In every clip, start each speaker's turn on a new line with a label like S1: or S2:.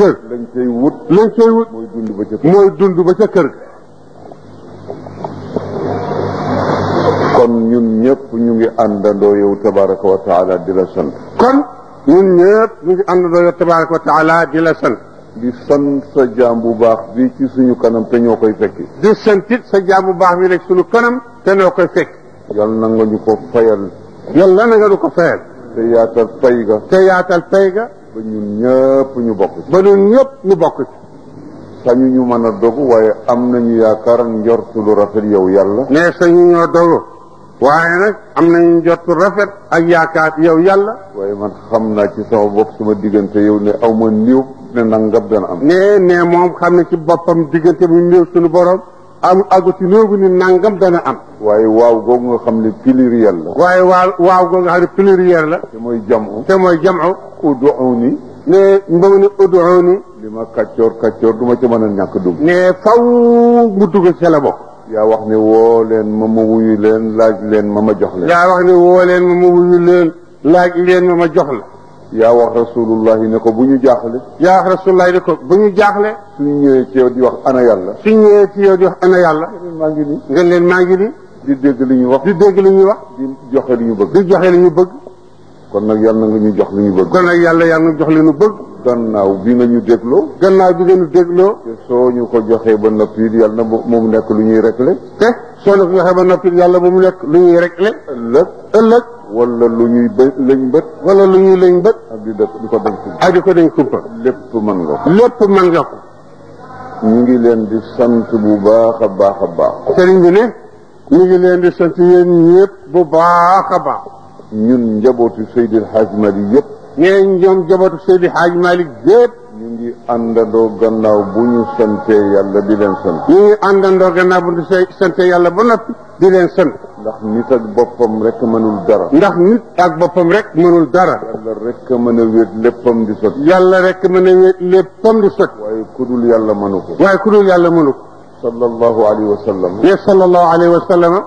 S1: kër
S2: lañ cay wut
S1: lañ cay wut
S2: mooy dund ba ca kër
S1: mooy dund ba ca kër ga
S2: kon ñun ñëpp ñu ngi àndandoo yow tabaraka wa taala di la sant
S1: kon ñun ñëpp ñu ngi àndandoo yow tabaraka wa taala di la sant
S2: di sant sa jaam bu baax bii ci suñu kanam te ñoo koy fekki
S1: di santit sa jaam bu baax bi rek sunu kanam te noo koy fekk
S2: yal na nga ñu ko fayal
S1: yàlla na nga du ko fayal
S2: te yaatal fay ga
S1: te yaatal pay ga
S2: ba ñun ñëpp ñu bokk ci
S1: ba ñun ñëpp ñu bokk ci
S2: sañu ñu mën a dogu waaye am nañu yaakaar njortu lu rafet yow yàlla
S1: ne sañu ñoo dogu waaye nag am nañu jot rafet ak yaakaar yow yàlla
S2: waaye man xam naa ci sama bopp sama diggante yow ne aw ma niw ne nangam dana am
S1: ne ne moom xam ne ci boppam diggante bu néew suñu borom am agu ci néew ni nangam dana am
S2: waaye waaw googu nga xam ne pluriel la
S1: waaye waaw waaw goo nga xam ne pluriel la
S2: te mooy jamu
S1: te mooy jamu
S2: uduuni
S1: ne mbamu ne uduuni
S2: li ma kàccoor kàccoor du ma ci mën a ñàkk dugg
S1: ne faw mu dugg ci la bokk
S2: yaa wax ne woo leen ma ma wuyu leen laaj leen ma ma jox leen
S1: yaa wax ne woo leen ma ma wuyu leen laaj leen ma ma jox la
S2: yaa wax rasulullahi ne ko bu ñu jaaxle
S1: yaa wax rasulullah di ko bu ñu jaaxle
S2: suñu ñëwee ci yow di wax ana yàlla
S1: suñ ñëwee ci yow di wax ana yàlla
S2: maa ngi nii
S1: nga leen maa ngi ni
S2: di dégg li ñu wax
S1: di dégg li ñuy wax
S2: di joxe li ñu bëgg
S1: di joxe li ñu bëgg
S2: kon nag yàlla nga ñu jox li ñu bëgg
S1: kon nag yàlla yàlla na jox li ñu bëgg
S2: gannaaw bi nga ñu dégloo
S1: gannaaw bi ngeen dégloo
S2: te soo ñu ko joxee ba noppi it yàlla na bu mu nekk lu ñuy réglé
S1: te soo na ko joxee ba noppi yàlla ba mu nekk lu ñuy réglé
S2: ëllëg
S1: ëllëg
S2: wala lu ñuy bë lañ bët
S1: wala lu ñuy lañ bët
S2: ak di def di ko dem ci
S1: ak di ko dañ kumpa
S2: lépp mën nga ko
S1: lépp man nga ko
S2: ñu ngi leen di sant bu baax a baax a baax
S1: sëriñ bi ne ñu ngi leen di sant yéen ñëpp bu baax a baax
S2: ñun njabootu Seydil Hadj Mali yëpp
S1: nee ñoom jabatu Seydi Hadj Malick yëpp
S2: ñu ngi àndandoo gannaaw bu ñu santee yàlla di leen sant
S1: ñu ngi àndandoo gannaaw bu ñu sant yàlla ba noppi di leen sant
S2: ndax nit ak boppam rek mënul dara
S1: ndax nit ak boppam rek mënul dara
S2: yàlla rek a mën a wéet léppam di sotti
S1: yàlla rek mën a wéet léppam di sotti
S2: waaye ku dul yàlla mënu ko
S1: waaye ku dul yàlla mënu ko
S2: sallallahu alayhi wa sallam
S1: ne sallallahu alayhi wa sallam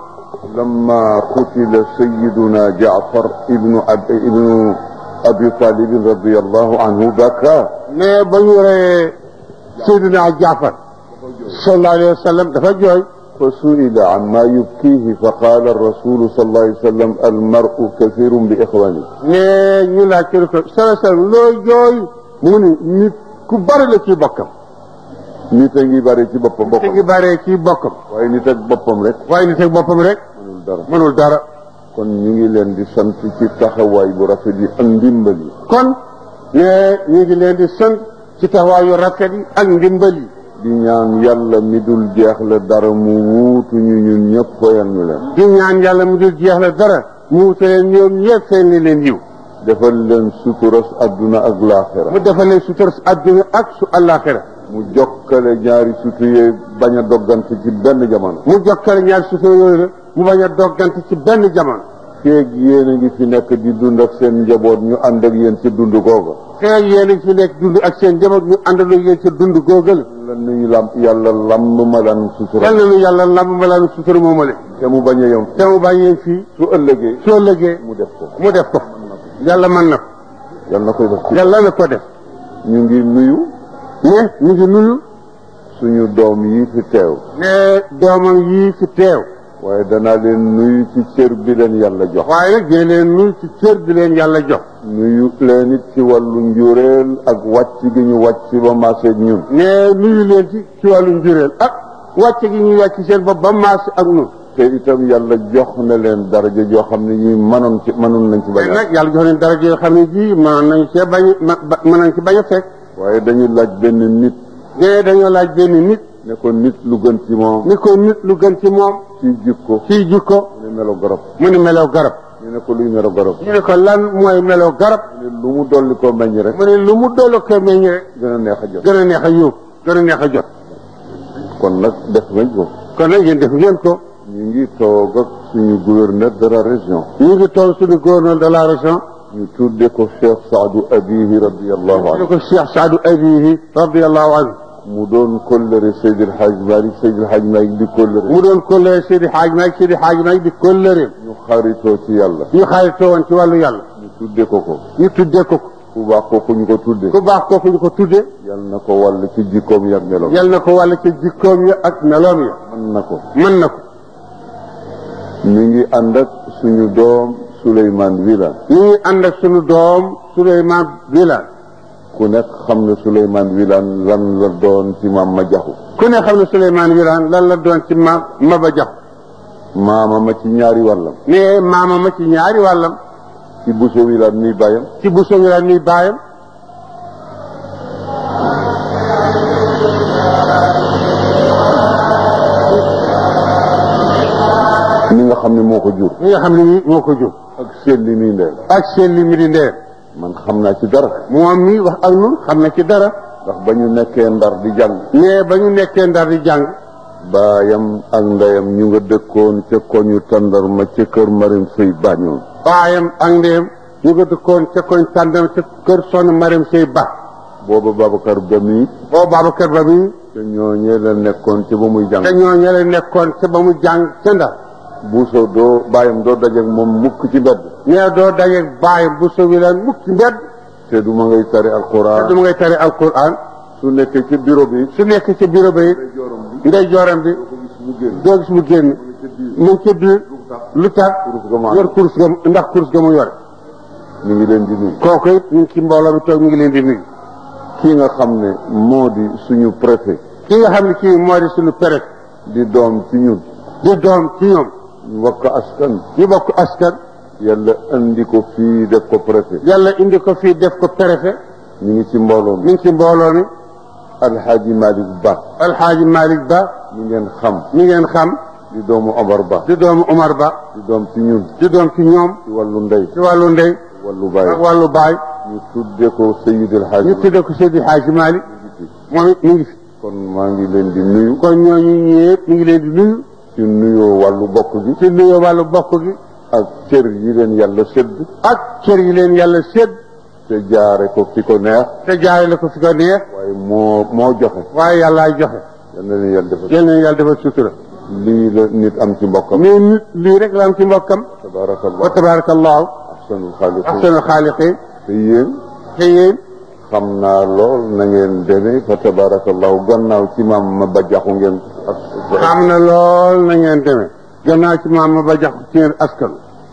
S2: لما قتل سيدنا جعفر ابن أب... ابن ابي طالب رضي الله عنه بكى
S1: ne ba ñu reyee Seydina Jaafar sallallahu alayhi wa sallam dafa jooy
S2: فسئل عما يبكيه فقال الرسول صلى الله عليه وسلم المرء كثير باخوانه
S1: ne ñu laaj ko ko sallallahu alayhi wa sallam loo jooy mu ni nit ku bari la ci bokkam
S2: nit a ngi bari ci boppam
S1: te ngi
S2: boppam
S1: baree ci bokkam
S2: waaye nit ak boppam rek
S1: waaye nit ak boppam rek
S2: mënul dara
S1: mënul dara
S2: kon ñu ngi leen di sant ci taxawaay bu rafet yi ak ndimbal yi
S1: kon ne ñu ngi leen di sant ci taxawaayu rafet yi ak ndimbal yi
S2: di ñaan yàlla mi dul jeex la dara mu wuutu ñu ñun ñëpp foyal ñu leen
S1: di ñaan yàlla mu dul jeex la dara mu wutalee ñoom ñëpp seen li leen yiw
S2: defal leen suturas adduna ak laaxira
S1: mu defal leen sutura su àdduna ak su àllaaxira
S2: mu jokkale ñaari sutu yee bañ a doggante ci benn jamono
S1: mu jokkale ñaari sutura yooyu la mu bañ a doggante ci benn jamono
S2: feeg yéen a ngi fi nekk di dund ak seen njaboot ñu ànd ak yéen ci dund googa
S1: xëy yéen a ngi fi nekk dund ak seen njaboot ñu àndandoo yéen ca dund googal
S2: lan nañu lam yàlla lamb ma lan sutura
S1: yal na nu yàlla lamb ma laanu sutura moomale
S2: te mu bañ a yem
S1: te mu bàyyee fii
S2: su ëllëgee
S1: soo lëgee
S2: mu def ko
S1: mu def ko yàlla mën na ko
S2: yàlla na koy def ci
S1: yàlla na ko def
S2: ñu ngi nuyu
S1: ne ñu ngi nuyu
S2: suñu doom yi fi teew
S1: ne doomam yii fi teew
S2: waaye danaa leen nuyu ci cër bi leen yàlla jox
S1: waaye nag dina leen nuyu ci cër bi leen yàlla jox
S2: nuyu leen it ci wàllu njureel ak wàcc gi ñu wàcc ba maaseeg ñun
S1: ne nuyu leen ci ci wàllu njureel ak wàcce gi ñuy wàcc seen bopp ba maas ak nun
S2: te itam yàlla jox na leen daraja joo xam ne ñi mënoon ci mënoon nañ ci bañ
S1: waaye
S2: a
S1: nag yàlla jox leen dara joo xam ne ji mën nañ cee bañ ma ba- mën nañ ci bañ a fekk
S2: waaye dañu laaj benn nit
S1: ne dañoo laaj benn nit
S2: ne ko nit lu gën ci moom
S1: ni ko nit lu gën ci moom
S2: ci jikko
S1: ci jikko
S2: mu ne melo garab
S1: mu ni melow garab
S2: ñu ne ko luy melo garab
S1: ñu ne ko lan mooy melow garab
S2: mu ne lu mu dolli ko meññ rek
S1: mu ne lu mu doolu ko meññ rek
S2: gën a neex a jot
S1: gën a neex a yóbbu gën a neex a jot
S2: kon nag def nañ ko
S1: kon nag yéen def ngeen ko
S2: ñu ngi toog ak suñu gouverneur de la région
S1: ñu ngi toog suñu gouverneur de la région
S2: ñu tudde ko Cheikh Saadu Abihi radiallahu
S1: ñu
S2: anhu
S1: ko Cheikh Saadu Abihi radiallahu anhu
S2: mu doon kóllëre Seydil Hadj Malick Seydil Hadj Malick di kóllëre
S1: mu doon kóllëre Seydi Hadj Malick Seydi Hadj Malick di kóllëre
S2: ñu xaritoo ci yàlla
S1: ñu xaritoo woon ci wàllu yàlla
S2: ñu tudde ko ko
S1: ñu tuddee ko ko
S2: ku baax kooku ñu ko tudde
S1: ku baax kooku ñu ko tudde
S2: yal na ko wàll ci jikkoom yak meloom
S1: yal na ko wàll ci jikkoom ya ak meloom ya
S2: mën na ko
S1: mën na ko
S2: mi ngi ànd ak suñu doom Souleymane Wilane
S1: ñu ngi ànd ak sunu doom Souleymane Wilane
S2: ku nekk xam ne Souleymane Wilane lan la doon ci maam ma jaxu
S1: ku ne xam ne Souleymane Wilane lan la doon ci ma Maba Jaxu
S2: maama ma ci ñaari wàllam
S1: ne maama ma ci ñaari wàllam
S2: ci Bousso Wilane mi bàyyam
S1: ci Bousso Wilane mi baayam
S2: mi nga xam ne moo ko jur
S1: mi nga xam ne nii moo ko jur
S2: ak seen li muy ndeel
S1: ak seen li mi di ndeer
S2: man xam naa ci dara
S1: moom mi wax ak nun xam na ci dara
S2: ndax ba ñu nekkee ndar di jàng
S1: ne ba ñu nekkee ndar di jàng
S2: baayam ak ndeyam ñu nga dëkkoon ca koñu tàndarma ca kër Marim Sëy Bañoon
S1: baayam ak ndeyam ñu nga dëkkoon ca koñ tàndam ca kër sonn Mariam Sey Ba
S2: booba Babacar ba mi
S1: boo Babacar Ba mi
S2: te ñooñee la nekkoon ca ba muy jàng
S1: te ñooñu la nekkoon ca ba mu jàng ca ndar
S2: buuso doo baayam doo dajeek moom mukk ci mbedd
S1: nee doo dajeeg baayam bu sowi leen mukk ci mbedd
S2: te du ma ngay tari
S1: te
S2: alquran
S1: du ma ngay tari alquran
S2: su nekkee ci bureau bi
S1: su nekk ci bureau ba it ndey jooram bi
S2: mu génn
S1: doo gis mu génn mu ngi ca biir lu tax
S2: Kurus ga mu ànd.
S1: yor kurus ga ndax kurus ga mu yore
S2: ñu ngi leen di nuyu
S1: kooku it ñu ngi ci mbooloo mi toog ñu ngi leen di nuyu
S2: kii nga xam ne moo di suñu préfet
S1: ki nga xam ne kii moo di suñu peret
S2: di doom ci ñun
S1: di doom ci ñoom
S2: mbokk askan
S1: ñu bokk askan
S2: yàlla andi ko fii def ko préfet
S1: yàlla indi ko fii def ko préfet
S2: ñu ngi ci mbooloo mi
S1: mi ngi ci mbooloo mi
S2: alxaaji Malick Ba
S1: alxaaji Malick Ba
S2: mi ngeen xam
S1: mi ngeen xam
S2: di doomu Omar Ba
S1: di doomu Omar Ba
S2: di doom ci ñun
S1: di doom ci ñoom
S2: ci wàllu ndey
S1: ci wàllu ndey
S2: wàllu
S1: ak
S2: baay
S1: wàllu baay
S2: ñu tudde ko Seydil Hadji
S1: ñu tudde ko Seydi Hadji Malick moom it mi ngi fi
S2: kon maa ngi leen di nuyu
S1: kon ñooñu ñëpp mi ngi leen di nuyu
S2: ci nuyoo wàllu bokk gi
S1: ci nuyoo wàllu bokk gi
S2: ak cër yi leen yàlla sédd
S1: ak cër yi leen yàlla sédd
S2: te jaare ko fi ko neex
S1: te jaare la ko fi ko neex
S2: waaye moo moo joxe
S1: waaye yàllaay joxe
S2: yal na leen yàlla defal
S1: yal na yàlla defal sutura
S2: lii la nit am ci mbokkam
S1: mais nit lii rek la am ci mbokkam wa
S2: tabaarakallah
S1: tabarakallahu
S2: ahsanul xaaliqiin
S1: ahsanul xaaliqiin
S2: te yéen
S1: te yéen
S2: xam naa lool na ngeen demee fa tabaarakallahu gannaaw ci maam ma ba jaxu ngeen ak
S1: xam na lool na ngeen demee gannaaw ci maam ma ba jax ci ngeen askan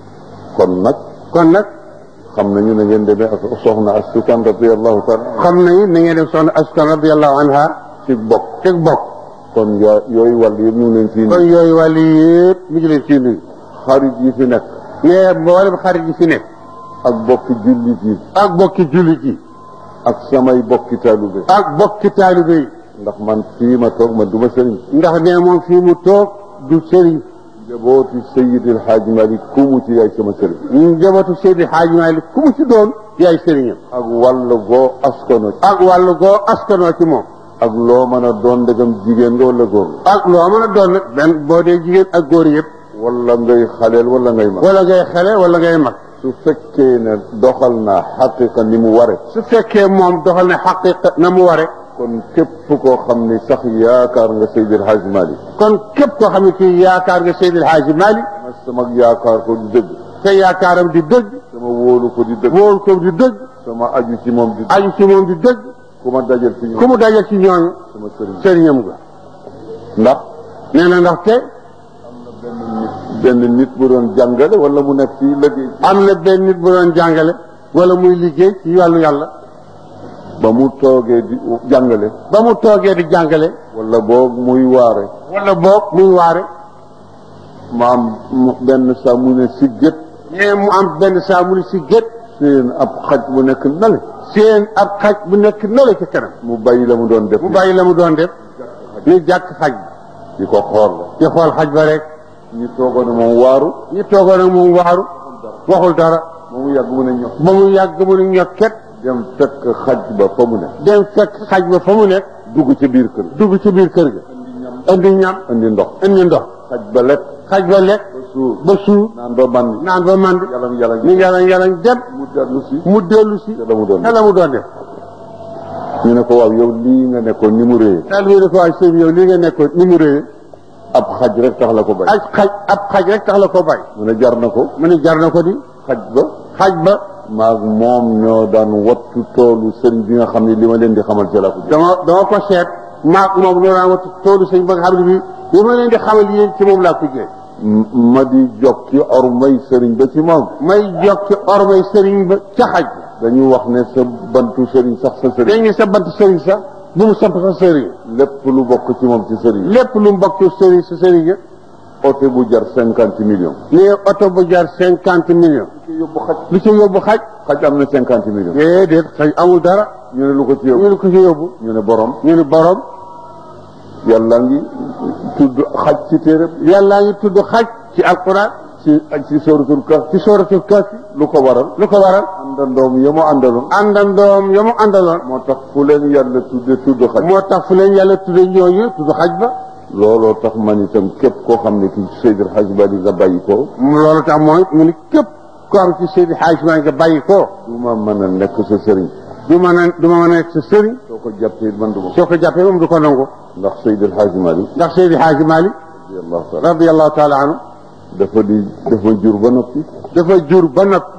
S2: kon nag
S1: kon nag
S2: xam nañu na ngeen demee ak soxna astukan radiallahu taala
S1: xam nañu na ngeen dem soxna askan radiallahu anha
S2: ci bokk
S1: teg bokk
S2: kon yaa yooyu wàll yëpp ñu ngi leen fii
S1: kon
S2: nii
S1: yooyu wàll yëpp mi ngi leen ciy nuyu
S2: xarit yi fi nekk
S1: mais mboolem xarit yi fi nekk
S2: ak bokki jullit yi
S1: ak bokki jullit yi
S2: ak samay bokki taalube
S1: ak bokki taalibe yi
S2: ndax man fii ma toog man du ma sëriñ
S1: ndax nee moom fii mu toog du sëriñ
S2: njabooti Seydil Hadji Malick ku mu ci yaay sama sëriñ
S1: ñu njabootu Seydi Hadji Malick ku mu ci doon yaay sëriñam
S2: ak wàll goo askano ci
S1: ak wàllu goo askanoo ci moom
S2: ak loo mën a doon ndegam jigéen nga wala góor nga
S1: ak loo mën a doon nag benn boo dee jigéen ak góor yëpp
S2: wala ngay xaleel wala ngay mag
S1: wala ngay xale wala ngay mag
S2: su fekkee ne doxal naa xaqiqa ni mu ware
S1: su fekkee moom doxal ne xaqiqa na mu ware
S2: kon képp koo xam ni sax yaakaar nga Seydil Hadji Malick
S1: kon képp koo xam ne kii yaakaar nga Seydi Hadji Malick
S2: ma sama yaakaar ko di dëgg
S1: te yaakaaram di dëgg
S2: sama wóolu ko di dëgg
S1: wóolu ko di dëgg
S2: sama aju ci moom di dëgg
S1: aju ci moom di dëgg
S2: ku ma dajal ci
S1: ku
S2: ñoom
S1: mu dajal ci ñooñu
S2: sama sëriñ
S1: sëriñam nga
S2: ndax
S1: nee na ndaxte
S2: benn nit bu doon jàngale wala mu nekk ci liggéey
S1: am na benn nit bu doon jàngale wala muy liggéey ci wàllu yàlla
S2: ba mu toogee di jàngale
S1: ba mu toogee di jàngale
S2: wala boog muy waare
S1: wala boog muy waare
S2: ma am mu- benn saa mu ne si gét
S1: mais mu am benn saa mu ni si gét
S2: seen ab xaj bu nekk nale
S1: seen ab xaj bu nekk nale ca kanam
S2: mu bàyyi la mu doon def
S1: mu bàyyi la mu doon def ni jàkk xaj bi
S2: di ko xool
S1: di xool xaj ba rek
S2: ñu toogoon ne moom waaru
S1: ñu toogoon ak moom waaru waxul dara
S2: ba mu yàgg mu ne ñox
S1: ba mu yàgg mu ni ñokket
S2: dem fekk xaj ba fa mu ne
S1: dem fekk xaj ba fa mu nekk
S2: dugg ci biir kër
S1: dugg ci biir kër ga indi ñam
S2: andi ndox
S1: indi ndox
S2: xaj ba lekk
S1: xaj ba lekk
S2: ba suur
S1: ba suur
S2: naan ba màndi
S1: naan ba mànd
S2: yalam yalam
S1: ni yalañ yalañ dem
S2: mu dellu si
S1: mu dellu si
S2: te la mu doon
S1: te la mu doon def
S2: ñu ne ko waaw yow lii nga nekkoon ni mu réyee
S1: daal bi ne ko waay sëñ bi yow lii nga nekkoon ni mu réyee
S2: ab xaj rek tax la ko bay
S1: ak xaj ab xaj rek tax la ko bay
S2: mu ne jar na ko
S1: mu ne jar na ko di
S2: xaj ba
S1: xaj ba
S2: maag moom ñoo daan wattu toolu sëriñ bi nga xam ne li ma leen di xamal ci laa ko jël
S1: dama dama ko seet maag moom ñoo daan wattu toolu sëñ ba nga xam ne bii li ma leen di xamal yéen ci moom laa ko jëlee
S2: ma di jokki ormay sëriñ ba ci moom
S1: may jokki ormay sëriñ ba ca xaj
S2: dañu wax ne sa bantu sëriñ sax sa sëriñ
S1: dañ ne sa bant sëriñ sax bu mu samp sa sëriñ
S2: lépp lu bokk ci moom ci sëriñ
S1: lépp lu mbokk sëriñ sa sëriñ ya
S2: oto bu jar cinquante millions
S1: nee oto bu jar cinquante millions
S2: ci yóbbu xaj
S1: lu ci yóbbu xaj
S2: xaj am na cinquante millions
S1: déedéet xaj amul dara
S2: ñu ne lu ko ci
S1: ñu
S2: yóbbu
S1: ne ko ci yóbbu
S2: ñu ne borom
S1: ñu ne borom
S2: yàlla ngi tudd xaj ci téere
S1: yàllaa ngi tudd xaj ci alquran
S2: ci ci sóoratul kaf
S1: ci sooratul kahfi
S2: lu ko waral
S1: lu ko waral
S2: àndandoom ya mu àndaloon
S1: àndandoom ya mu àndaloon
S2: moo tax fu leen yàlla tudde tudd xaj
S1: moo tax fu leen yàlla tudde ñooñu tudd xaj ba
S2: looloo tax man itam képp koo xam ne ki Seydil Hadj Bali nga bàyyi ko
S1: loolu tax mooy mu ni képp ko am ci Seydi Hadj maa nga bàyyi ko
S2: du ma mën a nekk sa sëriñ
S1: du ma ne du ma mën a nekk sa sëriñ
S2: soo ko jàppee man du ma
S1: soo ko jàppee moom du ko nangu
S2: ndax Seydil Hadj Mali
S1: ndax Seydi Hadj Malick
S2: radiyallahu taala
S1: radiallahu taala anhu
S2: dafa di dafa jur ba noppi
S1: dafa jur ba noppi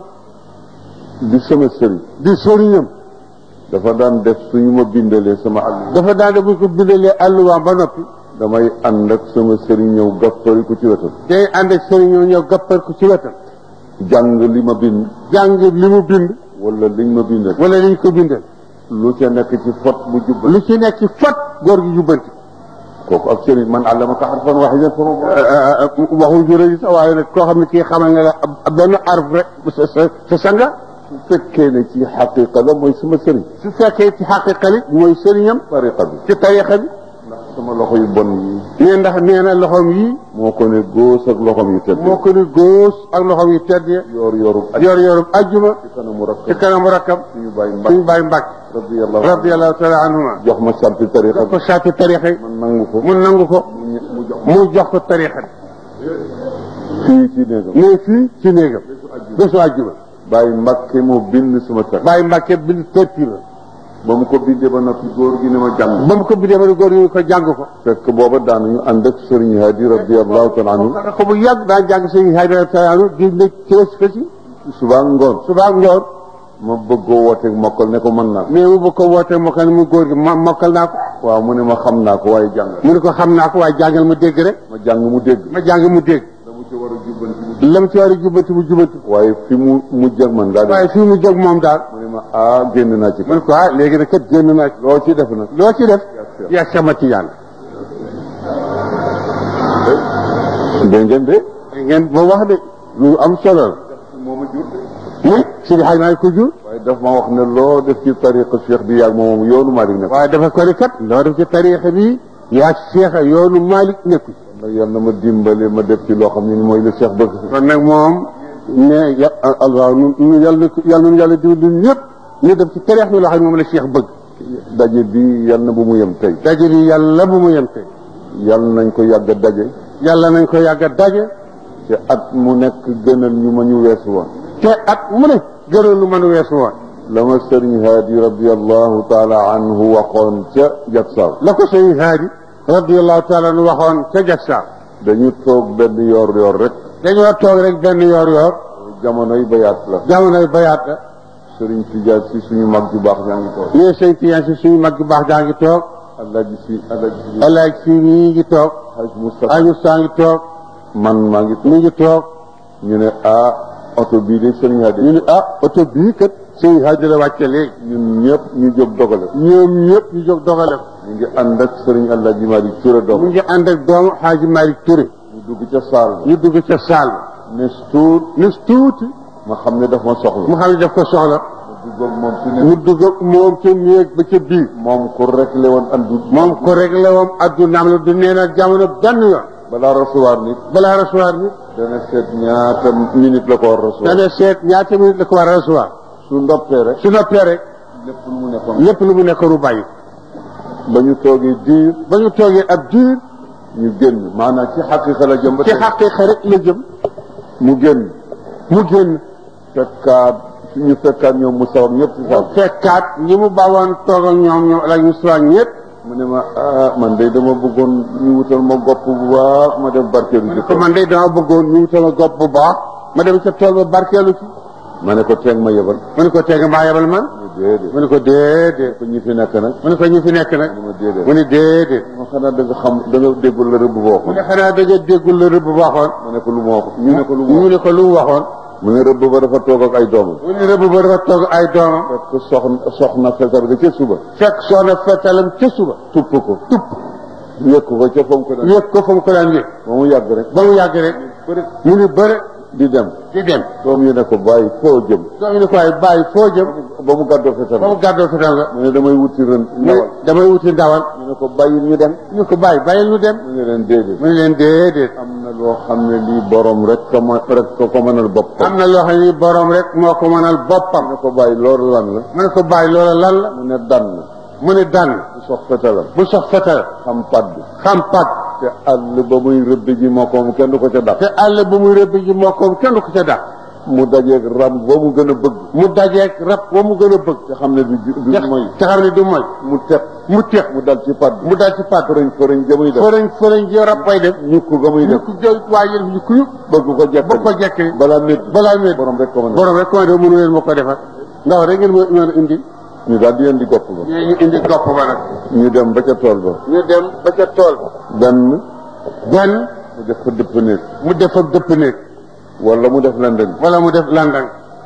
S2: di sama sëriñ
S1: di sëriñam
S2: dafa daan def suñu ma bindalee sama àll
S1: dafa daan bu ko bindalee alluwaam ba noppi
S2: damay ànd ak sama sëriñ ñëw gappari ko ci wetam
S1: day ànd ak sëriñoo ñëw gappal ko ci wetam
S2: jàng li ma bind
S1: jàng li mu bind
S2: wala liñ ma bindal
S1: wala liñ ko bindal
S2: lu ca nekk ci fot bu jubbal
S1: lu ci nekk ci fat góor gi jubbanti
S2: kooku ak sëriñ man àllamaka harfan waahidan fa ma
S1: waxul juré yi sax waaye nag koo xam ne kii xamal nga la ab benn arf rek sa sa sa sanga
S2: su fekkee ne ci xaqiqa la mooy sama sëriñ
S1: su fekkee ci xaqiqa li mooy sëriñam
S2: tariqa bi
S1: ci tariqa bi
S2: ndax sama loxo yu bon yi
S1: nee ndax nee na loxoom yi
S2: moo ko ne góos ak loxom yu tedd
S1: moo ko ni góos ak loxoom yi tedd ya
S2: yoor yoorub ak
S1: yor yorub ajjuma
S2: ci kanamu
S1: ci
S2: rakkam
S1: kanamu rakkam
S2: suñu bàyyi
S1: suñu
S2: mbàkk
S1: bàyyi mbàkk
S2: radiyallahu
S1: radiallahu taala anhuma
S2: jox ma sarti tariqa
S1: jox
S2: bi
S1: ko saati tariqa yi
S2: man nangu ko
S1: mu nangu ko
S2: mu ñe- mu jox
S1: mu jox ko tariqa bi
S2: fii ci néegam
S1: mais fii ci néegam bésu ajjuma
S2: bàyyi mbàkke moo bind sama tar
S1: bàyyi mbàkke bind tertira
S2: ba mu ko bindee ba noppi góor gi ne ma jàng
S1: ba mu ko bindee ba ne góor ñu ko jàng ko
S2: fekk booba daanuñu ànd ak sëriñ Hadi radiyallahu taala anhu
S1: xanaa ko bu yàgg daa jàng sëñ Haydara Tayaanu di nekk ci wës fësi
S2: suba ngoon
S1: suba ak ngoon
S2: ma bëggoo wooteeg mokkal ne ko mën naa ko
S1: mais mu bëgg ko wootee mokkal mu góor gi ma mokkal naa ko
S2: waaw mu ne ma xam naa ko waaye jàng
S1: mu ne ko xam naa ko waaye jàngal ma dégg rek
S2: ma jàng mu dégg
S1: ma jàng mu dégg
S2: la mu ci war a jubbanti mu
S1: la mu ci war a jubbanti mu jubbanti
S2: waaye fi mu mujj ak man daal
S1: waaye fii mu jóg moom daal
S2: mu ne ma ah génn naa ci
S1: mu ne ko ah léegi nag kat génn naa ci
S2: loo ci def nag
S1: loo ci def yaa sama tiyaan
S2: dégg ngeen de
S1: ngeen ba wax de lu am solo la
S2: moo ma jur
S1: muy Sidi Hadj Malick ko jur
S2: waaye daf ma wax ne loo def ci tariqa cheikh bi yaag moom yoonu Malick ne ko
S1: waaye dafa ko ni kat loo def ci tariixa bi yaa Cheikh yoonu Malick nekku ci
S2: nag yal na ma dimbale ma def ci loo xam ne ni mooy le cheikh bëgg
S1: kon nag moom ne ya allah nu nu yàlla yàlla nu yàlla diw ñun ñëpp ñu def ci tariix bi loo xam ne moom la Cheikh bëgg
S2: daje bi yal na bu mu yem tey
S1: daje bi yàlla bu mu yem tey
S2: yal nañ ko yàgg a daje
S1: yàlla nañ ko yàgg a daje
S2: te at mu nekk gënal ñu ma ñu weesu woon
S1: te at mu ne gënoon lu mën a weesu woon
S2: la ma sëriñ Haadi radiallahu taala anhu waxoon ca Jaksaaw
S1: la ko sëñ Haadi radiallahu taala anu waxoon ca Jaksaaw
S2: dañu toog benn yoor yoor rek
S1: dañoo toog rek benn yoor yoor
S2: jamonoy bayaat la
S1: jamonoy bayaat la
S2: sëriñ Tijaan si suñu mag ju baax ñaa ngi toog
S1: ñii sëñ Tiyaan si suñu mag bu baax daa ngi toog
S2: Alaaji si Alaaji si
S1: alaaj si mii ngi toog
S2: Haj Moustapha
S1: aju saa ngi toog
S2: man maa ngi
S1: mi ngi toog
S2: ñu ne ah oto bii de sëriñ Haadi
S1: ñu ne ah oto bii kat sëñ Haadi la wàcce léegi
S2: ñun ñëpp ñu jóg dogale
S1: ñoom ñëpp ñu jóg dogale ko
S2: ñu ngi ànd ak sëriñ Alaaji Malick Touré
S1: mu
S2: dog
S1: ngi ànd ak doomu Xaaji Malick Touré
S2: ñu dugg ca saal ba
S1: ñu dugg ca saal ba
S2: ne tuut
S1: nis tuuti
S2: ma xam ne daf ma soxla
S1: mu xam ne daf ko soxla
S2: ma dugg ak moom ci ne
S1: mu dugg ak moom ca néeg ba ca biir
S2: moom ku rek le woon andu
S1: moom ko réglé woon addunaam la du nee na jamono benn yoon
S2: balaa recevoir nit
S1: balaa recevoir bi
S2: dana seet ñaata minute la ko war recevoir
S1: dana seet ñaata minute la ko war a recevoir
S2: su ndoppee rek
S1: su noppee rek
S2: lépp lu mu nekkoon
S1: lépp lu mu nekkoon mu bàyyi
S2: ba ñu toogee diir
S1: ba ñu toogee ab diir
S2: ñu génn maanaam ci xaqiqa la jëm ba
S1: ci
S2: tey
S1: xaqiiqa rek la jëm
S2: mu génn
S1: mu génn
S2: fekkaat ñu fekkaat ñoom mu sawar ñëpp ci
S1: mu
S2: saal
S1: fekkaat ñi mu bawoon toog ak ñoom ñoom la ñu soog ñëpp
S2: mu ne ma ah man de dama bëggoon ñu wutal ma gopp bu baax ma def barkeelu ci
S1: te man de dama bëggoon ñu wutal ma gopp bu baax ma dem ca tool ba barkeelu ci
S2: ma ne ko teeg ma yebal
S1: mu ne ko teg maa yebal man
S2: déedéet
S1: mu ne ko déedéet
S2: ko ñi fi nekk nag
S1: mu ne ko ñi fi nekk nag
S2: mu ne déedéet
S1: mu ne déedéet
S2: ma xanaa da nga xam da nga déggul la rëbb boo
S1: mu
S2: waxoon
S1: ne xanaa da nga déggul la rëbb waxoon
S2: ma ne ko lu ma wax ñu ne ko lu ma
S1: mu
S2: wax
S1: ne ko lu mu waxoon
S2: mu ne rëbb ba dafa toog ak ay doomam
S1: mu ne rëbb ba dafa toog ay doomam
S2: fekk soxna soxna fetar ga ca suba
S1: fekk soxna fetalam ca suba
S2: tupp ko
S1: tupp
S2: yëkk ko ca fam ko daan
S1: yëg ko fa mu ko daan yëg
S2: ba mu yàgg rek
S1: ba mu yàgg rek mu ne bëre
S2: di dem
S1: di dem
S2: doom yi ne ko bàyyi foo jëm
S1: doomu ne ko waaye bàyyi foo jëm
S2: ba mu gàddoo fetar
S1: ba mu gàddoo fetal nga
S2: mu ne damay wuti ren
S1: mu ne
S2: ndawal
S1: damay wuti ndawal
S2: ñu ne ko bàyyi ñu dem
S1: ñu ko bàyyi bàyyil ñu dem
S2: mu ne leen déedéet
S1: mu ne leen déedéet
S2: am na loo xam ne lii borom rek ko ma rek ko ko mënal boppam
S1: am na loo xam ne borom rek moo ko mënal boppam
S2: mu ne ko bàyyi loolu lan la
S1: mu ne ko bàyyi loola lan la
S2: mu ne dann
S1: mu ne dann
S2: bu sox fetalam
S1: bu sox fetal
S2: xam padd
S1: xam pat
S2: te àll ba muy rëbb ji moo ko moom kenn du ko ca dàq
S1: te àll bu muy rëbb ji moo ko kenn du ko ca dàq
S2: mu dajeeg ram ba mu gën a bëgg
S1: mu dajeeg rab wa mu gën a bëgg
S2: te xam ne du ju- du
S1: te
S2: mooy
S1: te xam ne du mooy
S2: mu teg
S1: mu teex
S2: mu dal ci padd
S1: mu dal ci pat
S2: fërëñ fërëñ ga muy def
S1: fërëñ fërëñ ji rab bay def
S2: ñukk ga muy
S1: ñu
S2: def
S1: ko jël waa yëf ñu kuyu
S2: bëgg ko
S1: ba
S2: jekkal
S1: ko jekkee
S2: balaa métti
S1: balaa métti
S2: borom rek ko mën a
S1: borom rek commandé mënu leen ma ko defar ndaw rek ngeen ma mën a indi
S2: ñu daal di leen di gopp ba
S1: ñu indi gopp ba nag
S2: ñu dem ba ca tool ba
S1: ñu dem ba ca tool
S2: benn
S1: benn
S2: mu def fa dëpp néeg
S1: mu def ak dëpp néeg
S2: wala mu def lendeng
S1: wala mu def landang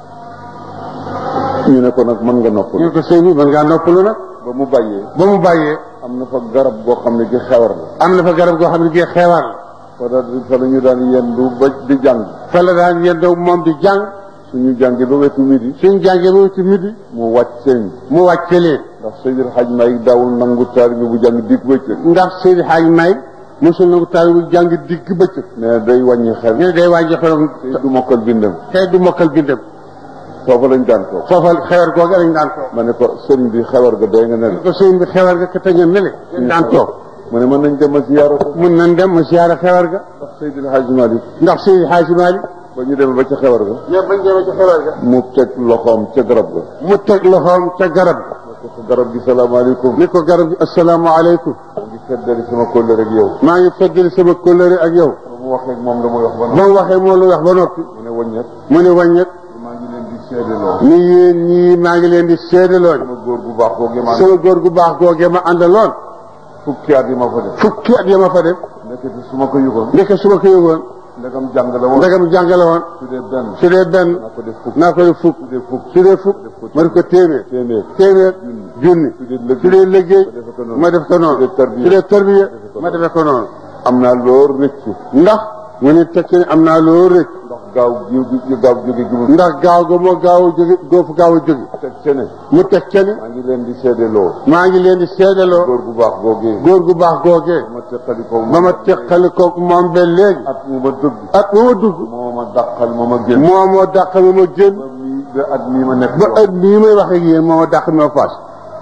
S2: ñu ne ko nag mën nga noppal
S1: ñu ko sëñ bi mën ngaa noppalu nag
S2: ba mu bàyyee
S1: ba mu bàyyee
S2: am na fa garab boo xam ne ci xewar la
S1: am na fa garab goo xam ne gii xeewar la
S2: fa da fa la ñu daan yendu ba di jàng
S1: fa la daan yendoo moom di jàng
S2: suñu jàngi ba wetu midi
S1: suñ jàngee ba ci midi
S2: mu wàcc seen
S1: mu wàcce leen
S2: ndax Seydil Hadj May daawul nangu taalibe bu jàng digg bëccëg
S1: ndax Seydi Hadj May mosul na ko taal bu jàng digg bëccëg
S2: ne day wàññi xel
S1: ñu ne day wàññi xelam
S2: te du mokkal bindam
S1: tey du mokkal bindam
S2: foofa lañ daan toog
S1: foofa xewar googa lañ daan toog
S2: ma ne ko sëriñ bi xewar ga doy nga ne la
S1: ko sëñ bi xewar ga ka tëñal ne le lañ daan toog
S2: mu ne mën nañ dem a ziyaara ko
S1: mun nañ dem ma siyaara xewar ga
S2: ndax Seydil Hadj Malick
S1: ndax Seydi Hadj Mali
S2: ba ñu demee ba ca xewar ga
S1: ñoom bañ demee ci xewar ga
S2: mu teg loxoom ca garab ga
S1: mu teg loxoom ca garab
S2: ne ko garab gi salaamaaleykum
S1: ni ko garab gi asalaamaaleykum
S2: maa ngi feddali sama kóllëre ak yow
S1: maa ngi feddali sama kóllëre ak yow
S2: ba mu waxee ak moom la muy wax ba
S1: ba mu waxee moo lu wax ba noppi
S2: mu ne wàññeek
S1: mu ne wàññet
S2: maa ngi leen di seedeloo
S1: ni yéen ñii maa ngi leen di seedaloon
S2: sama góor gu baax googu maa
S1: sama góor gu baax googee ma àndaloon
S2: fukki at yi ma fa def
S1: fukki at ya ma fa def
S2: nekkati su ma ko yëgoon
S1: ndeke su ma ko yëgoon
S2: ndegam jàng la woon
S1: ndegam jàngale woon
S2: su dee benn
S1: su dee benn
S2: naa ko def fukk
S1: naa ko def fukk
S2: su dee fukk
S1: su dee fukk ma def ko téeméer
S2: téeméer
S1: téeméer junni
S2: su dee lëggéey
S1: su dee liggéey
S2: ma def ko noonu.
S1: ma def ko noonu
S2: su dee tarbiya.
S1: su dee tarbiya ma defe ko noonu
S2: am naa loolu rëccu
S1: ndax mu ne tekki ne am naa loolu rek
S2: ndax gaaw gi gaaw jóge gi mu
S1: ndax gaaw ga moo gaaw a jóge goofu gaaw a jóge
S2: teg ca ne
S1: mu teg ca ne
S2: maa ngi leen di seedeloo
S1: maa ngi leen di seedaloo
S2: góor gu baax googee
S1: góor gu baax googee
S2: ma teqali ko
S1: ba ma teqali ko moom ba léegi
S2: at mu ma dugg
S1: at ma ma dugg
S2: moo ma dàqal moo ma génn
S1: moo moo dàq ma ma génn
S2: ba mii ba at mii ma nekk
S1: ba at nii may wax ak yéen moo ma dàq ma faas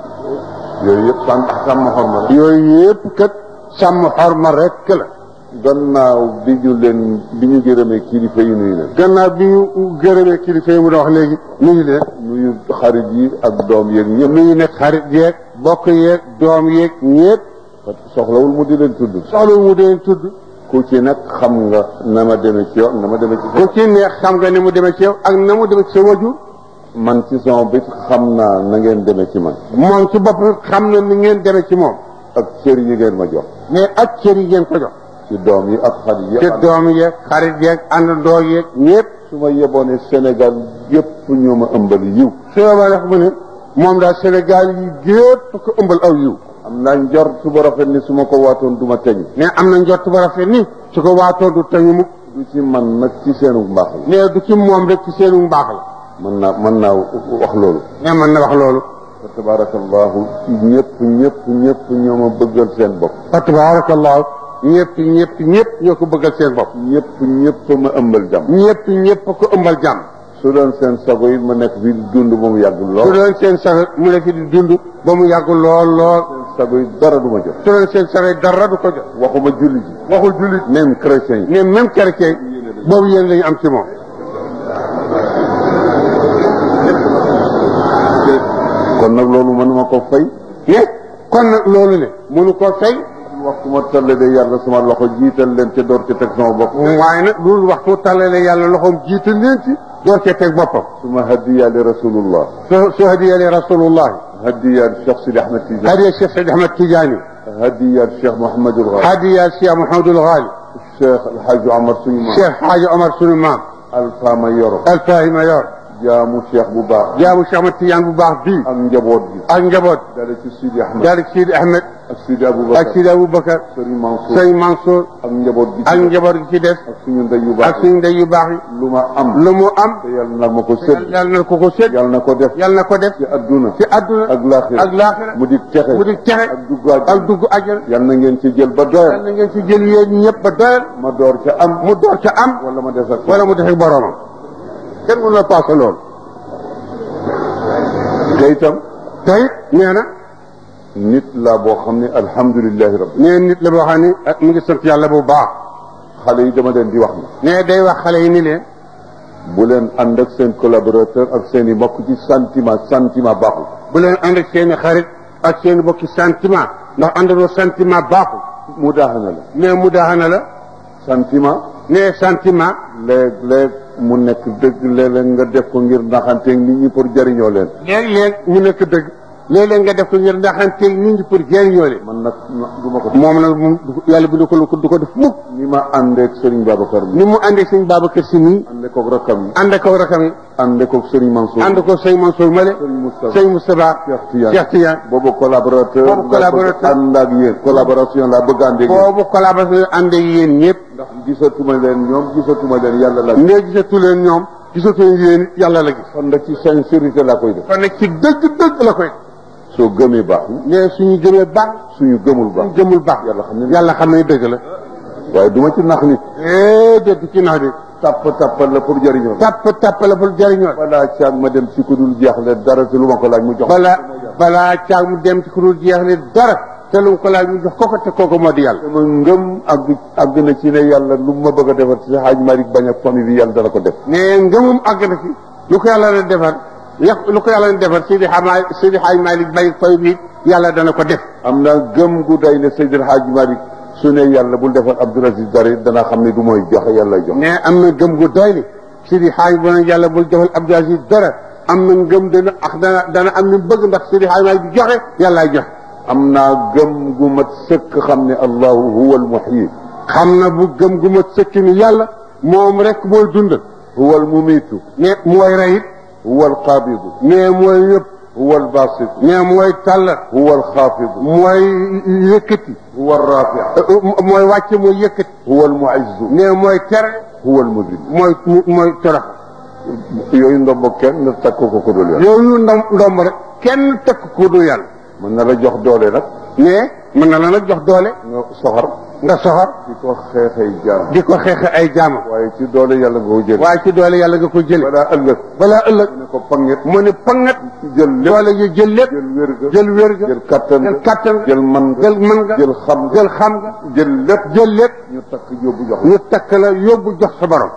S2: yooyu yëpp sàmm sàmm xorma la
S1: yooyu yëpp kat sàmm xorma rek la
S2: gannaaw bi ñu leen bi ñu gërëmee kilifa yi nuyu leen
S1: gannaaw bi ñu gërëmee kilifa yi mu doon wax léegi nuyu leen
S2: nuyu xarit yi ak doom yeeg ñëpp
S1: nuyu nekk xarit yeeg bokk yeeg doom yeeg ñëpp
S2: soxlawul mu di leen tudd
S1: soxla mu deen tudd
S2: ku ci nag xam nga na ma demee ci yow na ma demee ci
S1: ku ci neex xam nga ni mu demee ci yow ak na mu demee ci sa wajur
S2: man ci sama bit xam naa na ngeen demee ci man
S1: moom ci bopp xam na ni ngeen demee ci moom
S2: ak cër yi ngeen ma jox
S1: mais ak cër yi ngeen ko jox
S2: ci doom yi ak xarit yi
S1: ci
S2: ak
S1: doom yeeg xarit yeeg àndandoo yeeg ñëpp
S2: su ma yeboone Sénégal yëpp ñoo ma ëmbal yiw
S1: su ma wax mu ne moom daal Sénégal yi gépp ko ëmbal aw yiw
S2: am naa njort su ba rafet ni su ma ko waatoon du ma teñ
S1: mais am na njott ba rafet ni su ko waatoo du tañu mukk
S2: du ci man nag ci seenu mbaax la
S1: mais du ci moom rek ci seenu mbaax la
S2: mën naa mën naa wax loolu
S1: mais mën na wax loolu
S2: fa tabarakallahu ñëpp ñëpp ñëpp ñoo ma bëggal seen bopp
S1: fa tabarakallahu ñëpp ñëpp ñëpp ñoo ko bëggal seen bopp
S2: ñëpp ñëpp ma ëmbal jàmm
S1: ñëpp ñëpp ko ëmbal jàmm
S2: su doon seen sago yi ma nekk fii di dund ba mu yàgg
S1: su
S2: lool
S1: doon seen sax mu nekk di dund ba mu yàgg lool lool
S2: seen sago yi dara du ma jot
S1: su doon seen sax dara du ko jot
S2: waxuma julli ji
S1: waxul jullit
S2: même chrétien yi
S1: ne même chrétien boobu yéen lañu am ci moom
S2: kon nag loolu mënuma ko fay
S1: ne kon nag loolu ne mënu ko fay
S2: waxtu ma talle de yàlla sama loxo jiital leen te door ci teg sama bopp
S1: waaye nag loolu waxtu tàllale yàlla loxoom jiital leen ci door cee teg boppam
S2: suma hadiya li rasulullah
S1: su su hadiyalee rasulullah
S2: hadiya li Cheikh Sidi Ahmed Tidiane
S1: hadiya Cheikh Sidi Ahmed Tidiane
S2: hadiya li Cheikh Mouhamadul Ghali
S1: hadiya Cheikh Mouhamadul Ghali
S2: Cheikh El Hadj Omar suñu maam
S1: Cheikh Hadji Omar sunu maam
S2: Alpha Mayoro
S1: Alfahima yor
S2: jaamu Cheikh bu baax
S1: jaamu Cheikh Ahmed Tidiane bu baax bii
S2: ak njaboot gi
S1: ak njaboot
S2: dale ci Sidi Ahmed
S1: daal di Sidi Ahmed
S2: ak Sidi
S1: ak
S2: Aboubacar
S1: Sidi Aboubacar
S2: Serigne Mansour
S1: sëñ Mansour
S2: ak njaboot gi
S1: ak njaboot gi ci des
S2: ak suñu ndey yu
S1: ak
S2: baax
S1: suñu ndey yu baax yi
S2: lu ma am
S1: lu mu am
S2: te yàlla na ma ko sëdd
S1: yàlla na ko ko sédd
S2: yàlla na ko def
S1: yàlla na ko def
S2: ci adduna
S1: ci àdduna
S2: ak laaxira
S1: ak laaxira
S2: mu di texe
S1: mu di texe
S2: ak dugg àjjana
S1: ak dugg àjjana
S2: yàlla na ngeen ci jël ba
S1: yàlla
S2: doyal
S1: na ngeen ci jël yéen ñëpp ba doyal
S2: ma door ca am
S1: mu door ca am
S2: wala ma des ak
S1: wala mu def ak boromam kenn mënu la passé loolu
S2: te itam
S1: tey nee na
S2: nit laa boo xam ne alhamdulilahi rabbi
S1: nee nit la boo xam ne ah, mu ngi sant yàlla bu baax
S2: xale yi dama leen di wax ne
S1: nee day wax xale yi ni leen
S2: bu leen ànd ak seen collaborateur ak seen i mbokk ci sentiment sentiment baaxul
S1: bu leen ànd ak seen i xarit ak seen i bokki sentiment ndax àndandoo sentiment baaxul
S2: mu daaxana la
S1: nee mu daaxana la
S2: sentiment
S1: nee sentiment
S2: léeg-léeg mu nekk dëgg léeg-léeg nga def ko ngir naxanteeg nit ñi pour jëriñoo leen
S1: léeg-léeg mu nekk dëgg léeg-léeg nga def ko ngir ndaxanteeg nit ñi pour jëriñoo leen
S2: man nag du ma ko
S1: moom nag moom du ko- yàlla bu du ko du ko def mukk
S2: ni ma àndeeg Serigne Babacar mi
S1: ni mu àndee sëñ Babacar Si nii
S2: ànde koog rakkam yi
S1: ànd ak rakam yi
S2: ànde koog Serigne Mansour
S1: ànd ko sëñ Mansour Male
S2: Serigne Moustapha
S1: sëñ Moustapha
S2: Cheikh Tidiane
S1: Cheikh Tidiane
S2: boobu collaborateur
S1: Boobu collaborateur.
S2: laa bëgg ànd ak yéen collaboration laa bëgg ànd ak yéen
S1: boobu collaboration ànd ak yéen ñëpp
S2: ndax gisatuma leen ñoom gisatuma leen yàlla la
S1: ndee gisatu leen ñoom gisatu leen yéen it yàlla la gis
S2: kon nag ci sincérité laa koy def
S1: kon nag ci dëgg-dëgg la koy
S2: soo gëmee baax na
S1: nee suñu gëmee baax
S2: suñu gëmul baax
S1: suñu gëmul baax
S2: yàlla xam ne
S1: yàlla xam ne dëgg la
S2: waaye duma ci nax nit
S1: eh déet ci nax bi
S2: tàpp tàppal la pour jëriñoo
S1: tàpp tàpp la pour jëriñoo
S2: balaa caag ma dem ci ku dul jeexle dara te lu ma ko laaj mu jox
S1: balaa balaa caag mu dem ci ku dul jeex ne dara te lu mu ko laaj mu jox koko te kooku moo di yàlla
S2: sama ngëm àgg àgg na ci ne yàlla lu ma bëgg a defar ci Haaj Malick bañ ak famille bi yàlla dana ko def
S1: nee ngëmum àgg na fi lu ko yàlla na defar yàq lu ko yàlla na defar Sidi Xama Sidi Xaaj Malik bay fay bi yàlla dana ko def
S2: am naa gëm gu day ne Seydil Haaj Malick su ne yàlla bul defar Abdoul Aziz dara dana xam ne du mooy joxe yàlla jox
S1: ne am na gëm gu doy ni Sidi Xaaj bu ne yàlla bul defal Abdou Aziz dara am na ngëm dana ax dana dana am ni bëgg ndax Sidi Xaaj Malik bi joxe yàllaay joxe
S2: am naa gëm gu mat sëkk xam ne allahu huwa almuhyi
S1: xam na bu gëm gu ma sëkk ni yàlla moom rek mooy dund
S2: huwa almumitu
S1: ne mooy rey it
S2: huwa alqabidu
S1: ne mooy yëpp
S2: huwa albasit
S1: ne mooy tàll
S2: huwa alxaafidu
S1: mooy yëkkati
S2: huwa alrafiu
S1: mooy wàcce mooy yëkkati
S2: huwa almuizzu
S1: ne mooy tere
S2: huwa almudil
S1: mooy mooy torox
S2: yooyu ndombo kenn takk ko ko dul yàlla
S1: yooyu ndom ndomb rek kenn tekk ko du yàlla
S2: mën na la jox doole nag
S1: mais mën na la nag jox doole
S2: nga soxar
S1: nga soxor
S2: di ko xeexee jaam
S1: di ko xeexe ay jaamam
S2: waaye ci doole yàlla nga ko jël
S1: waaye ci doole yàlla nga ko jële
S2: balaa ëllëg
S1: balaa ëllëg
S2: mu ne ko panget
S1: mu ne pangat
S2: jël lépp
S1: doole ji jël lépp
S2: jël wér ga
S1: jël wér ga
S2: jël kattan
S1: jël kattan ga
S2: jël man nga
S1: jël man nga
S2: jël xam nga
S1: jël xam nga
S2: jël lépp
S1: jël lépp
S2: ñu takk yóbbu jox la
S1: ñu takk la yóbbu jox sa borom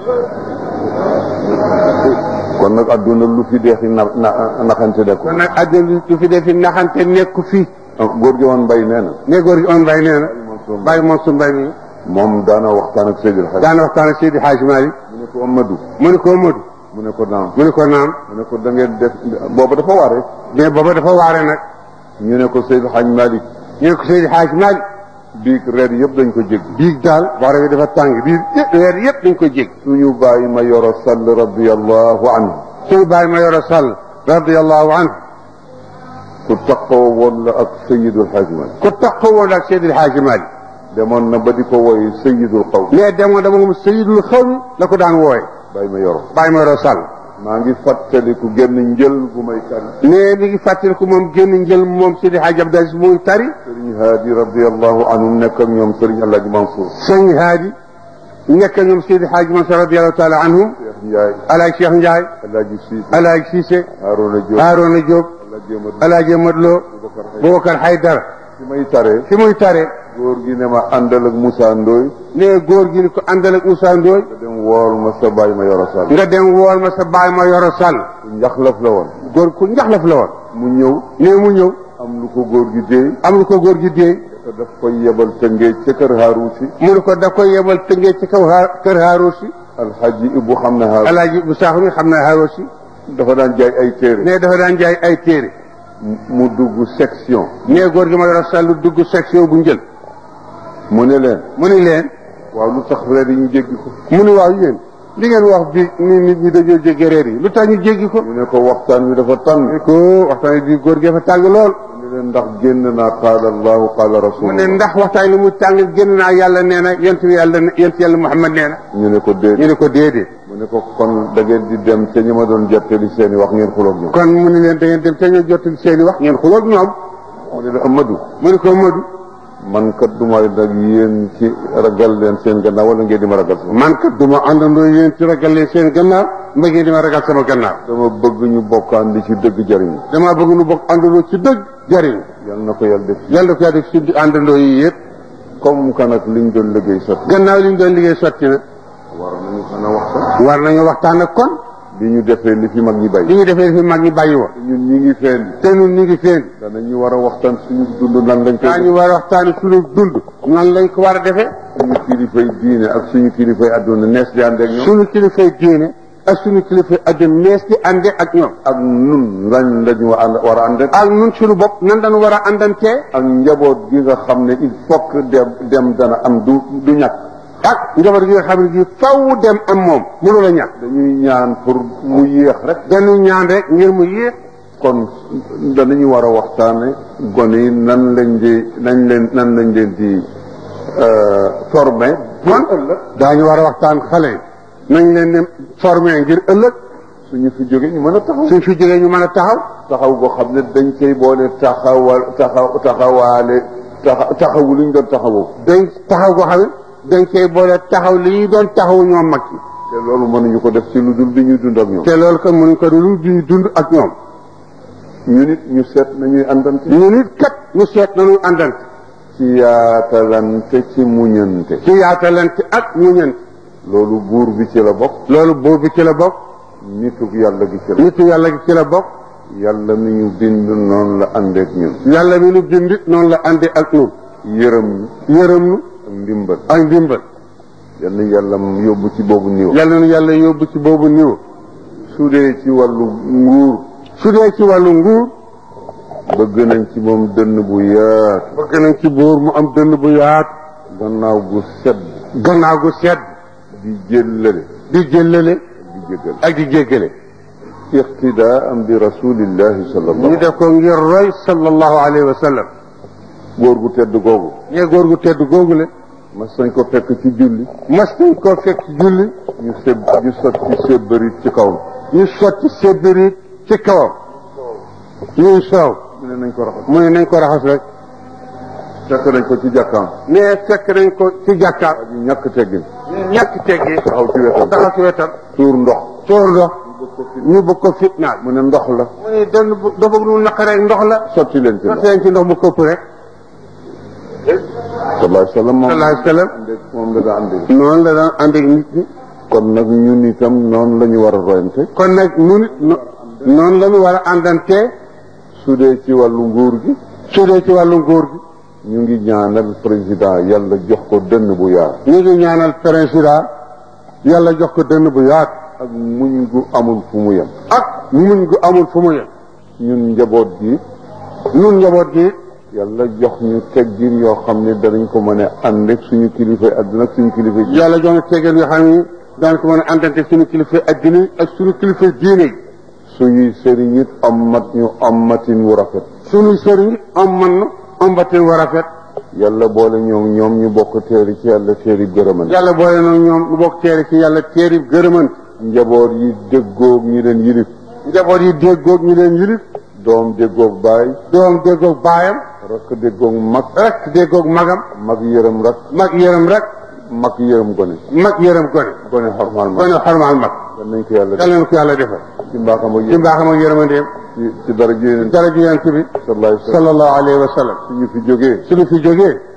S2: kon nag adduna lu fi deexi na na naxante de ko
S1: kon nag àddina du fi defi naxante nekku fii
S2: góor gi woon mbay nee na
S1: ne góor gi on mbay nee na
S2: Mansour
S1: bàyyi Mansour Mbay mi
S2: moom daana waxtaan ak Seydil Hadj
S1: daana waxtaan ak Seydi Hadj Malick
S2: mu ne ko Amadou
S1: mu ne ko Modou
S2: mu ne ko naam
S1: mu ne ko naam
S2: mu ne ko da ngeen def booba dafa waare
S1: mais booba dafa waare nag
S2: ñu ne ko Seydil Hadj Malick
S1: ñu ne ko Seydi Hadj Malick
S2: biig reer yëpp dañ ko jéggi
S1: biig daal waare bi dafa tàng biir yëpp weer yëpp dañ ko jég
S2: suñu bàyyi ma yoro sall radiallahu anhu
S1: suñu bàyyi ma yoro sall radiallahu anhu
S2: ku taxaw woon la ak Seydil Hadj Malick
S1: ku taxawoon ak Seydi Hadj Malick
S2: demoon na ba di ko woy Seydil Xaw
S1: mais demoon dama moom Seydul Xawmi la ko daan wooye
S2: bàyyi ma yoro
S1: bàyyi ma yoro sall
S2: maa ngi fàttaliku génn njël gu may tari
S1: mais mi ngi fàttaliku moom génn njël moom Seydi Hadj Abdou Aziz muy tari
S2: Sëriñ Haadi radiallahu anhu nekk ak ñoom Sëriñ Alaaji Mansour
S1: sëñ Haadi nekk ñoom Seydi Hadj Mansour radiallahu taala anhum
S2: Cheikh Ndiaye
S1: alaaj Cheikh Ndiaye
S2: Alaaji Siise
S1: alaaj Cissé
S2: Harouna Diop
S1: Haarona Diop
S2: Alaaji Amadou
S1: alaaj Amadou Lo
S2: Boubacar Haydara
S1: Boubacar Haydara
S2: fi may taree
S1: fi muy tare
S2: góor gi ne ma àndal ak Moussa Ndoye
S1: ne góor gi ni ko àndal ak Moussa Ndoye
S2: nga dem wool ma sa bàyyi ma yoro sall
S1: nga dem wool ma sa baay ma yoro sàll
S2: ku njaxlaf la woon
S1: góor ku njaxlaf la woon
S2: mu ñëw
S1: ne mu ñëw
S2: am lu ko góor gi déey
S1: am lu ko góor gi déey
S2: te daf koy yebal tëngee ca kër Haarou si
S1: mu ne ko da koy yebal tëngee ci kaw haa kër Haaroo si
S2: alxaaji Ibu xam na xaar
S1: alaaji bu saaxu mi xam na xaar si
S2: dafa daan jaay ay téere
S1: ne dafa daan jaay ay téere
S2: mu dugg section
S1: ne góor gi ma dara sàllu dugg section bu njël
S2: mu ne leen
S1: mu ni leen
S2: waaw lu tax reer yi ñu jéggi ko
S1: mu ni waaw yéen li ngeen wax bi ni nit ñi dañoo jéggi reer yi lu tax ñu jéggi ko
S2: ñu ne ko waxtaan wi dafa tàng
S1: ko waxtaan bi góor gi dafa tàng lool
S2: mu ne leen ndax génn naa qaala allahu qaala
S1: mu ne
S2: rasulullah
S1: ndax waxtaan li mu tàng génn naa yàlla nee na yent bi yàlla yent yàlla Muhammad nee na
S2: ñu ne ko
S1: ñu
S2: déedéet
S1: ne ko déedéet
S2: mu ne ko kon da ngeen di dem te ñi ma doon jottali seen i wax ngeen xuloog ñoom
S1: kon mu ne leen da ngeen dem te ñoo jottali seen i wax ngeen xuloog ñoom
S2: mu ne la Amadou
S1: mu ne ko Madu
S2: man kat du ma nag yéen ci ragal leen seen gannaaw wala ngeen di ma ragal sama
S1: man kat du ma àndandoo yéen ci ragal leen seen gannaaw mba ngeen di ma ragal sama gannaaw
S2: dama bëgg ñu bokkaan di ci dëgg jariñu
S1: damaa bëgg nu bokk àndandoo ci dëgg jariñ
S2: yal na ko yàlla def
S1: yàlla ko def ci àndandoo yi yëpp
S2: comme que nag liñ doon liggéey sotti
S1: gannaaw li ñu doon liggéey sotti na
S2: war nañu mën a waxtaan
S1: war nañu waxtaan ak kon
S2: li ñu defee li fi mag ñi
S1: li
S2: bay
S1: ñu defee fi mag ñi bàyyi woon
S2: ñun ñi ngi feen
S1: te ñun ñu ngi feen
S2: danañu war a waxtaan suñu dund nan lañ koy
S1: daañu war a waxtaani suñu dund nan lañ ko war a defee
S2: suñu kilifay diine ak suñu kilifay adduna nees di ànd ak ñoom
S1: suñu kilifay diine ak suñu kilifay adduna nees di ànde ak ñoom
S2: ak nun lañ lañu war a ànd ak
S1: ak ñun suñu bopp nan dañu war a àndantee
S2: ak njaboot gi nga xam ne il faut que dem dem dana am du du ñàkk
S1: ak njaboot gi nga xam ne gi faw dem am moom mënu la ñàkk
S2: dañuy ñaan pour mu yéex rek
S1: dañu ñaan rek ngir mu yéex
S2: kon danañu war a waxtaane gone yi nan lañ di nañ leen nan lañ leen di formé
S1: kon ëllëg daañu war a waxtaan xale yi nañ leen ne formé ngir ëllëg
S2: suñu fi jóge ñu mën a taxaw
S1: suñ fi jógee ñu mën a taxaw
S2: taxaw boo xam ne dañ koy boole taxawal taxaw taxawaale taxa taxawu lu ñu doon taxawoo
S1: dañ taxaw goo xam ne dañ koy boole taxaw li ñu doon taxaw ñoom mag yi
S2: te loolu mënuñu ko def ci lu dul di ñuy dund ak ñoom
S1: te loolu kon mënuñ ko dul di dund ak ñoom
S2: ñu nit ñu seet nañuy àndante
S1: ñu nit kat ñu seet nañu àndante
S2: ci yaatalante ci muñante
S1: ci yaatalante ak muñante
S2: loolu buur bi ci la bokk
S1: loolu buur bi ci la bokk
S2: nituk yàlla gi ci la
S1: nitu yàlla gi ci la bokk
S2: yàlla mi ñu bind noonu la àndeek ñun
S1: yàlla mi nu bind noonu la àndee ak ñun
S2: yërëm ñu
S1: yërëm nu
S2: ak ndimbal
S1: ak ndimbal
S2: yal na yàlla yóbbu ci boobu niveau
S1: yàlla nu yàlla yóbbu ci boobu niveau
S2: su dee ci wàllu nguur
S1: su dee ci wàllu nguur
S2: bëgg nañ ci moom dënn bu yaatu
S1: bëgg nañ ci buur mu am dënn bu yaatu
S2: gannaaw gu sedd
S1: gannaaw gu sedd
S2: di jëllale
S1: di jëllale
S2: di jéggal
S1: ak di jéggale
S2: iqtidaa am bi rasulillahi sallallahu
S1: ñu def ko ngir roy sallallahu alayhi wa sallam
S2: góor gu tedd googu
S1: ñee góor gu tedd googule
S2: mas nañ ko fekk ci julli
S1: mas nañ koo fekk julli
S2: ñu seb ñu sotti sébbarit ci kawam
S1: ñu sotti sébbiriit ci kawam ñuy soow
S2: mu ne nañ ko raxas
S1: mu ne nañ ko raxas rek
S2: fekk nañ ko ci jàkkaam
S1: ne fekk nañ ko ci jàkkaar
S2: ñu ñàkk teggin
S1: ñàkk teggi
S2: taxaw ci wetam
S1: taxaw ci wetam
S2: tuur ndox
S1: tóor ndox ñu bëgg ko fitnaal
S2: mu ne ndox la
S1: mu ne dan dafa nu naqaree ndox la
S2: sotti leen ci ndox
S1: sotti leen ci ndox mu këpp rek
S2: sallallahu alayhi wa sallam moom
S1: sallallahu alayhi wa sallam
S2: àndeek moom la daa àndeek
S1: noonu la daan ànd ak nit ñi
S2: kon nag ñun itam noonu la ñu war a royante
S1: kon nag nu nit no- noonu la ñu war a àndantee
S2: su dee ci wàllu nguur gi
S1: su dee ci wàllu nguur gi
S2: ñu ngi ñaanal président yàlla jox ko dënn bu yaatu
S1: ñu ngi ñaanal président yàlla jox ko dënn bu yaatu
S2: ak muñ gu amul fu mu yem
S1: ak muñ gu amul fu mu yem
S2: ñun njaboot gi
S1: nun njaboot gi
S2: yàlla jox ñu teggin yoo xam ne danañ ko mën a ànd ak suñu kilifay àdduna ak suñu kilifay ji
S1: yàlla jox na teggeel yoo xam ni daan ko mën a àndante suñu kilifa addina yi ak suñu kilifa diine yi
S2: suñuy sëriñ it ommat ñu ommatin wu rafet
S1: suñu sëriñ am man na ambatin war a fet
S2: yàlla boole ñoom ñoom ñu bokk teeri ci yàlla teeri gërëman
S1: yàlla boole na ñoom lu bokk teeri ci yàlla teeri gërëmant
S2: njaboot yi déggoog ñi leen yilif
S1: njaboot yi déggoog ñu leen yilif
S2: doom déggoog baay
S1: doom déggoog baayam
S2: rakk déggoog mag
S1: rek déggoog magam
S2: mag yërëm rak
S1: mag yërëm rek
S2: mag yërëm gone
S1: mag yërëm gone
S2: gone xormaal mag
S1: gone xormaal mag
S2: dan nañ ko yàlla def
S1: yàlla na ko yàlla defal
S2: ci mbaaxam ak
S1: ci
S2: yéen
S1: mbaaxam ak yërëmandeem
S2: ci ci dara ji yéen
S1: dara ji yonent bi
S2: sallallahu alayhi wa sallam
S1: sallallahu alayhi wa sallam
S2: suñu fi jógee
S1: suñu fi jógee